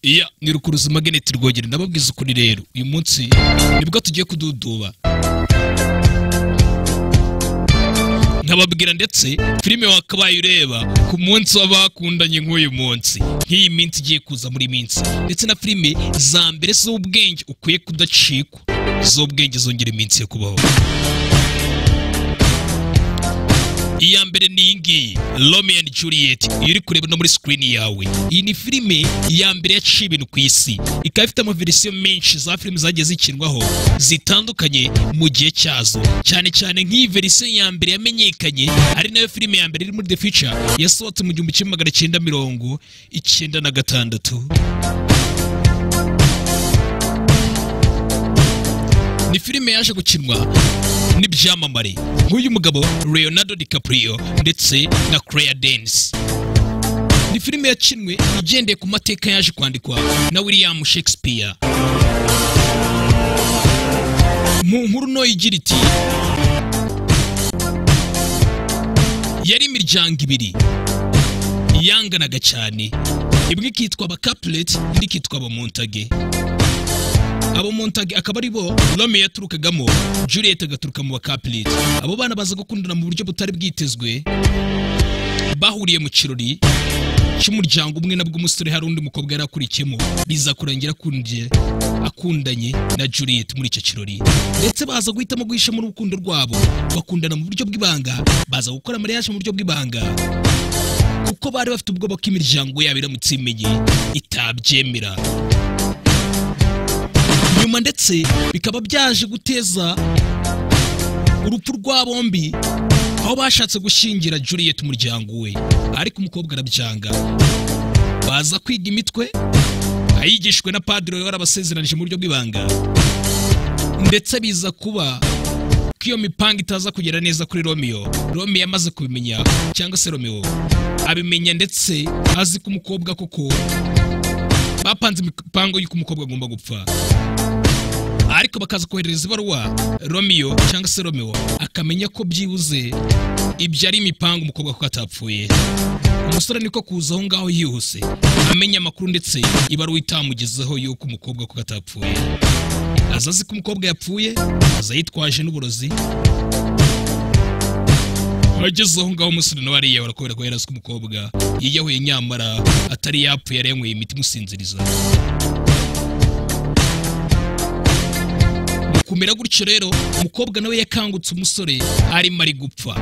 iya ni rukuruzima geneti rwogera ndababwiza ukuri rero uyu munsi nibwo tugiye kududuba nkababwira ndetse filime wakabaye ureba ku munsi w'abakundanye nk'uyu munsi nk'iyi minsi igiye kuza muri minsi ndetse na filime za mbere z'ubwenge ukwiye kudacikwa z'ubwenge zongera iminsi yo kubaho iya mbere ni iyi ngiyi romeo and juliet iyo uri kureba no muri sikirini yawe iyi ni filime ya mbere yaciye ibintu ku isi ikaba ifite amaverisiyo menshi za filime zagiye zikinwaho zitandukanye mu gihe cyazo cyane cyane nk'iyi verisiyo ya mbere yamenyekanye ari nayo filime ya mbere iri muri the future yasohotse mu gihumbi kimwe magana cyenda mirongo icyenda na gatandatu ni filime yaje gukinwa n'ibyamamare nk'uyu mugabo leonardo dicaprio ndetse na claire denis ni filime yakinwe igendeye ku mateka yaje kwandikwa na william shakespeare mu nkuru ntoya igira iti yari imiryango ibiri yanganaga cyane imwe ikitwa abakapureti indi ikitwa abamontage abo montage akaba ari bo Romeo yaturukagamo Juliet agaturuka mu bakapiriti abo bana baza gukundana mu buryo butari bwitezwe bahuriye mu kirori cy'umuryango umwe nabwo umusore hari undi mukobwa yari akurikiyemo biza kurangira akundiye akundanye na Juliet muri icyo kirori ndetse baza guhitamo guhishamo urukundo rwabo bakundana mu buryo bw'ibanga baza gukora mariage mu buryo bw'ibanga kuko bari bafite ubwoba ko imiryango yabo iramutse imenye itabyemera nyuma ndetse bikaba byaje guteza urupfu rwa bombi aho bashatse gushingira Juliet umuryango we ariko umukobwa arabyanga baza kwiga imitwe ayigishwe na padiri wari abasezeranije mu buryo bw'ibanga ndetse biza kuba ko iyo mipanga itaza kugera neza kuri romeo romeo yamaze kubimenya cyangwa se romeo abimenya ndetse azi ko umukobwa koko bapanze imipango y'uko umukobwa agomba gupfa ariko bakaza kohereza ibaruwa romeo cyangwa se romeo akamenya ko byibuze ibyo ari imipango umukobwa kuko atapfuye umusore niko kuza aho ngaho yihuse amenya amakuru ndetse ibaruwa itamugezeho y'uko umukobwa kuko atapfuye aza azi ko umukobwa yapfuye aza yitwaje n'uburozi ageze aho ngaho umusore nawe ariya barakubera ko yari azi ko umukobwa yiyahuye nyamara atari yapfuye yari yanyweye imiti imusinziriza kumera gutyo rero umukobwa nawe yakangutse umusore arimo ari gupfa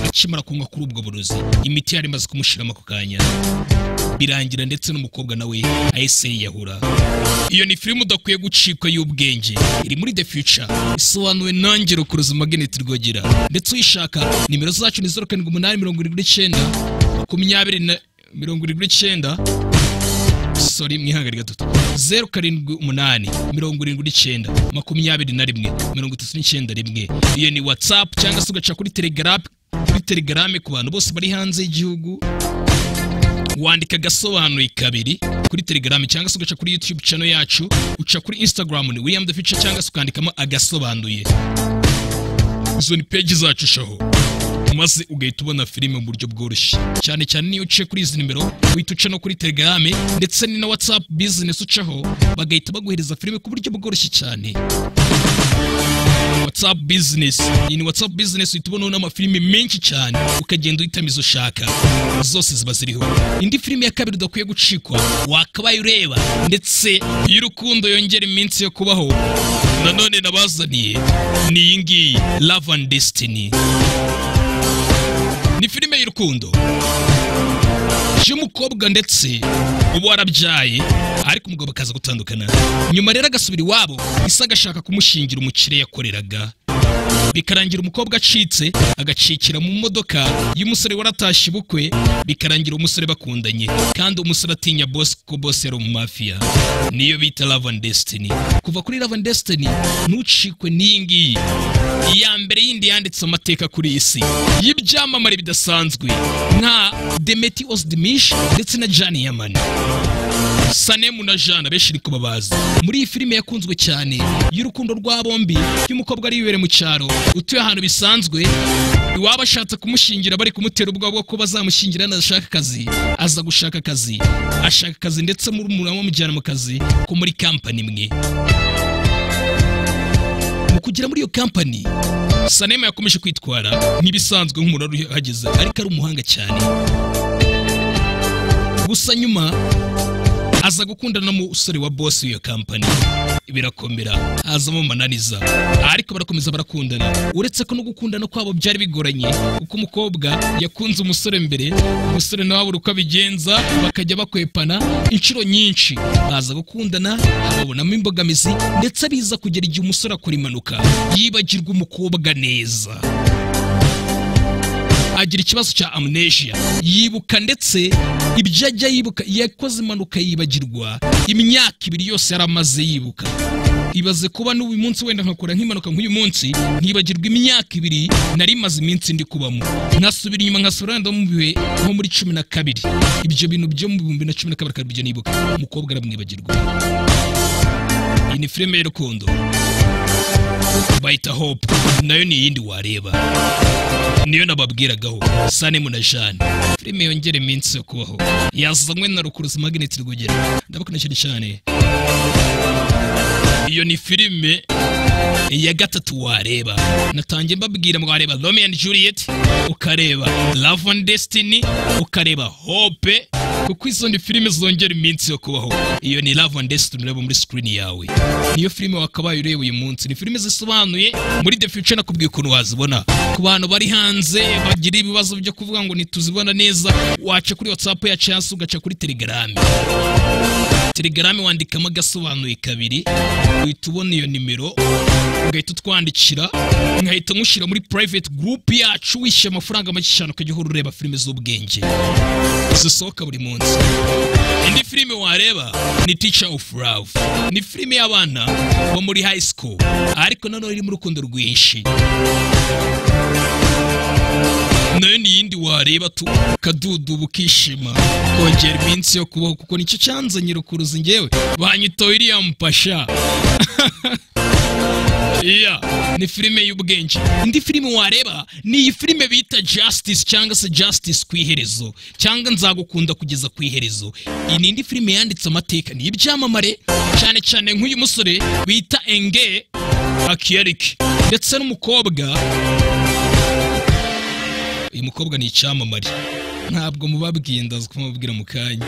akimara kunywa kuri ubwo burozi imiti yari imaze kumushyiramo ako kanya birangira ndetse n'umukobwa nawe ahise yiyahura iyo ni filime udakwiye gucikwa y'ubwenge iri muri the future isobanuwe nongero ku ruzima geneti rwogera ndetse uyishaka nimero zacu ni zeru karindwi umunani mirongo irindwi n'icyenda makumyabiri na mirongo irindwi n'icyenda sori mwihangane gatatu zeru karindwi umunani mirongo irindwi n'icyenda makumyabiri na rimwe mirongo itatu n'icyenda rimwe iyo ni watsapu cyangwa se ugaca kuri telegaramu kuri telegaramu ku bantu bose bari hanze y'igihugu wandika agasobanuye kabiri kuri telegaramu cyangwa se ugaca kuri yutube cano yacu uca kuri instagram ni william the future cyangwa se ukandikamo agasobanuye izo ni peji zacu shaho maze ugahita ubona filime mu buryo bworoshye cyane cyane niyo uciye kuri izi nimero uhita uca no kuri telegaramu ndetse ni na watsapu bizinesi ucaho bagahita baguhereza filime ku buryo bworoshye cyane watsapu bizinesi iyi ni watsapu bizinesi uhita ubonaho n'amafilime menshi cyane ukagenda uhitamo izo ushaka zose ziba ziriho indi filime ya kabiri udakwiye gucikwa wakabaye ureba ndetse y'urukundo yongera iminsi yo kubaho nanone nabazaniye ni iyi ngiyi love and destiny ni filime y'urukundo y'umukobwa ndetse uba warabyaye ariko umugabo akaza gutandukana nyuma rero agasubira iwabo isa agashaka kumushingira umukire yakoreraga bikarangira umukobwa acitse agacikira mu modoka y'umusore waratashye ubukwe bikarangira umusore bakundanye kandi umusore atinya bosi kuko bosi yari umumafiya niyo bita love and destiny kuva kuri love and destiny ntucikwe n'iyi ngiyi iya mbere yindi yanditse amateka kuri iyi si y'ibyamamare bidasanzwe nka demeti osidimishi ndetse na jani yamani sanemu na jana benshi ariko babazi muri iyi filime yakunzwe cyane y'urukundo rwa bombi y'umukobwa ari yibere mu cyaro utuye ahantu bisanzwe iwaba ashatse kumushingira bari kumutera ubwoba bwo ko bazamushingira yanashaka akazi aza gushaka akazi ashaka akazi ndetse muri umuntu bamujyana mu kazi ko muri kampani imwe mu kugera muri iyo kampani sanema yakomeje kwitwara nk'ibisanzwe nk'umuntu wari uhageze ariko ari umuhanga cyane gusa nyuma aza gukundana n'umusore wa bosi w'iyo kampani birakomera hazamo mananiza ariko barakomeza barakundana uretse ko no gukundana kwabo byari bigoranye kuko umukobwa yakunze umusore mbere umusore nawe abura uko abigenza bakajya bakwepana inshuro nyinshi baza gukundana babonamo imbogamizi ndetse biza kugera igihe umusore akora impanuka yibagirwa umukobwa neza agira ikibazo cya amnesia yibuka ndetse ibyo ajya yibuka yakoze impanuka yibagirwa imyaka ibiri yose yari amaze yibuka ibaze kuba n'uyu munsi wenda nkakora nk'impanuka nk'uyu munsi nkibagirwa imyaka ibiri nari maze iminsi ndi kubamo nkasubira inyuma nkasura wenda mu bihe nko muri cumi na kabiri ibyo bintu byo mu bihumbi bibiri na cumi na kabiri akabirya nibuka umukobwa aramwibagirwa iyi ni filime y'urukundo bayita hope nayo ni iyindi wareba niyo nababwiragaho sanemu na jane filime yongera iminsi yo kubaho yazanywe na rukuruzi magneti rwogera ndabakunda cyane cyane iyo ni filime ya gatatu wareba natangiye mbabwira mwareba Romeo and Juliet ukareba Love and Destiny ukareba Hope kuko izo ni filime zongera iminsi yo kubaho iyo ni Love and Destiny ureba muri screen yawe niyo filime wakabaye ureba uyu munsi ni filime zisobanuye muri The Future nakubwiye ukuntu wazibona ku bantu bari hanze bagira ibibazo byo kuvuga ngo ntituzibona neza waca kuri WhatsApp ya chance ugaca kuri Telegram telegrame wandikamo agasobanuye kabiri uhita ubona iyo nimero ugahita utwandikira nkahita nkushyira muri private group yacu wishyura amafaranga make cyane ukajya uhora ureba filime z'ubwenge zisohoka buri munsi indi filime wareba ni teacher of love ni filime y'abana bo muri high school ariko nanone irimo urukundo rwinshi nayo ni iyindi wareba tu ukadudu ukishima kongera iminsi yo kubaho kuko nicyo cyanzanye rukuruzi ngewe banyitoye iriya mpasha iya ni filime y'ubwenge indi filime wareba ni iyi filime bita justice cyangwa se justice ku iherezo cyangwa nzagukunda kugeza ku iherezo iyi ni indi filime yanditse amateka ni ibyamamare cyane cyane nk'uyu musore bita enge akiyarike ndetse n'umukobwa uyu mukobwa ni icyamamare ntabwo mubabwiye ndaza kumubwira mu kanya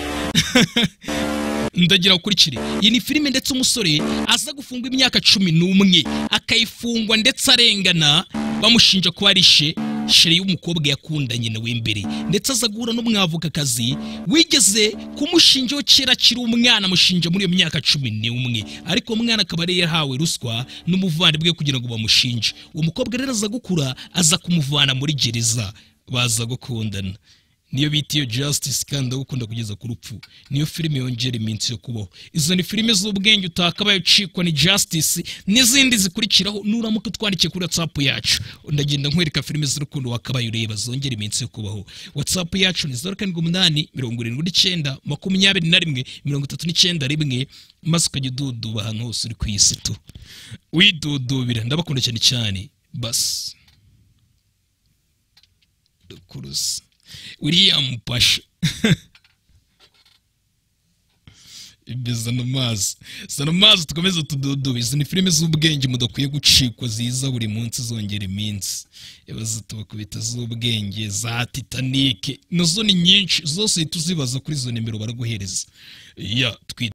ndagira ukurikire iyi ni filime ndetse umusore aza gufungwa imyaka cumi n'umwe akayifungwa ndetse arengana bamushinja kuba arishe shere y'umukobwa yakundanye na w'imbere ndetse aza guhura n'umwavukakazi wigeze kumushinjaho kera akiri umwana amushinja muri iyo myaka cumi n'umwe ariko umwana akaba yari yahawe ruswa n'umuvandimwe kugira ngo bamushinje uwo mukobwa rero aza gukura aza kumuvana muri gereza baza gukundana niyo bita iyo justice kandi ndagukunda kugeza ku rupfu niyo filime yongera iminsi yo kubaho izo ni filime z'ubwenge utakabaye ucikwa ni justice n'izindi zikurikiraho nuramuka utwandikiye kuri whatsapp yacu ndagenda nkwereka filime z'urukundo wakabaye ureba zongera iminsi yo kubaho whatsapp yacu ni zeru karindwi umunani mirongo irindwi n'icyenda makumyabiri na rimwe mirongo itatu n'icyenda rimwe maze ukajya ududuba ahantu hose uri ku isi tu widudubira ndabakunda cyane cyane basi dukuruza william pasha ibiza no mazi zana mazi tukomeze tududubize izi ni filime z'ubwenge mudakwiye gucikwa ziza buri munsi zongera iminsi ibaza tubakubita z'ubwenge za titanike nazo ni nyinshi zose uhita uzibaza kuri izo nimero baraguhereza ya twita